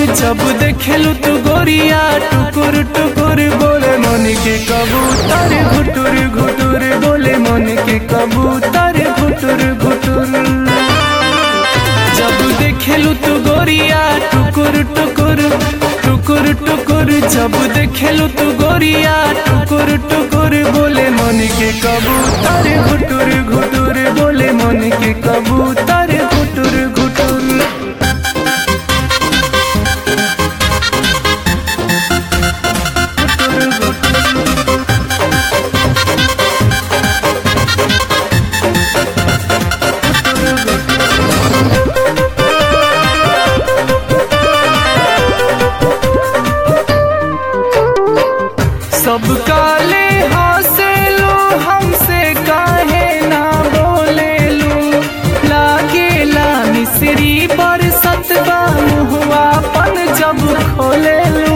जब देखेलू तू गोरिया टुकुर टुकुर बोले मन के कबूतर घुटुर घुटुर बोले मन के कबूतर घुटुर घुटुर जब देखेलू तू गोरिया टुकुर टुकुर टुकुर टुकुर जब देखेलू तू गोरिया टुकुर टुकुर बोले मन के कबूतर घुटुर घुटुर बोले मन के कबूतर घुटुर घुटुर सब काले हंसे लो हमसे काहे ना बोले लो लागे ला मिसरी पर सतबा मुहुआ पन जब खोले लो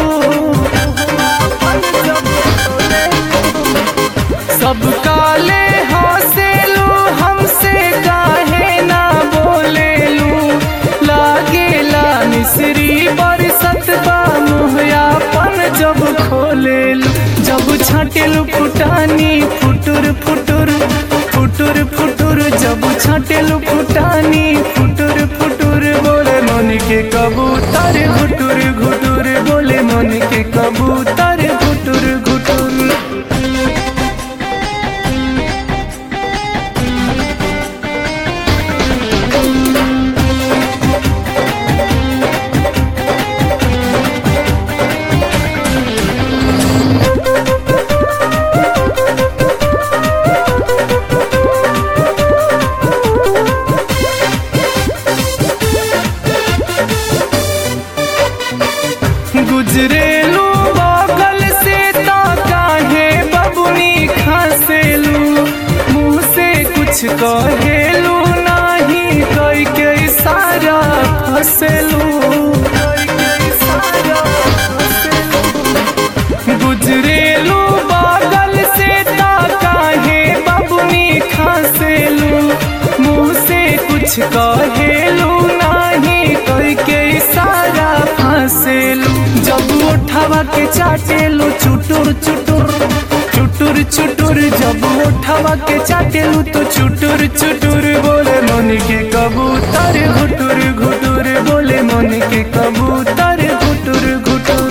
सब काले हंसे लो हमसे काहे ना बोले लो लागे ला मिसरी पर सतबा मुहुआ पन जब खोले लो जब छाटेलू फुटानी फुटुर फुटुर फुटुर फुटुर जब छाटेलू फुटानी फुटुर फुटुर बोले मन के कबूतर घुटुर घुटुर बोले मन के कबूतर घुटुर घुटुर गुजरेलू बगल से ता काहे बबुनी खसेलू मुँह से कुछ कहेलू नाही कई के सारा फसेलू गुजरेलू बगल से ता काहे बबुनी खसेलू मुँह से कुछ कहेलू नाही कई के सारा फसेलू जब उठावा के चाटेलू चुटुर चुटुर चुटुर चुटुर जब उठावा के चाटेलू तो चुटुर चुटुर बोले मन के कबूतर घुटुर घुटुर बोले मन के कबूतर घुटुर घुटुर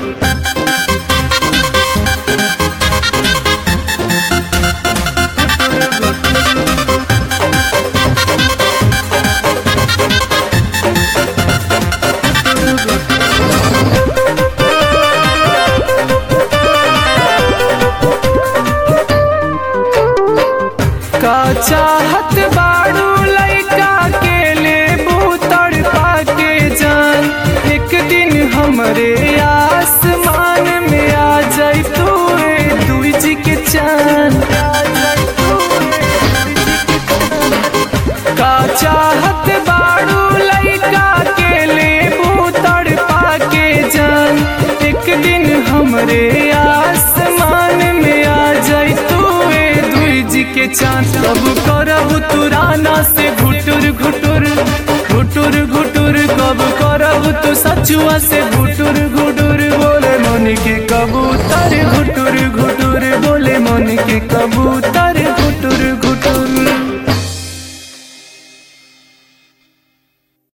का चाहत बाड़ू लइका के ले बूतड़ पाके जान एक दिन हमरे आसमान में आ जाई तू दुई जी के चांद का चाहत बाड़ू लइका के ले बूतड़ पाके जान एक दिन हमरे आसमान में आ जाई तू दुई जी के चांद कब करब तू राना से घुटुर घुटुर घुटुर घुटुर कब करब तू सचुआ से घुटुर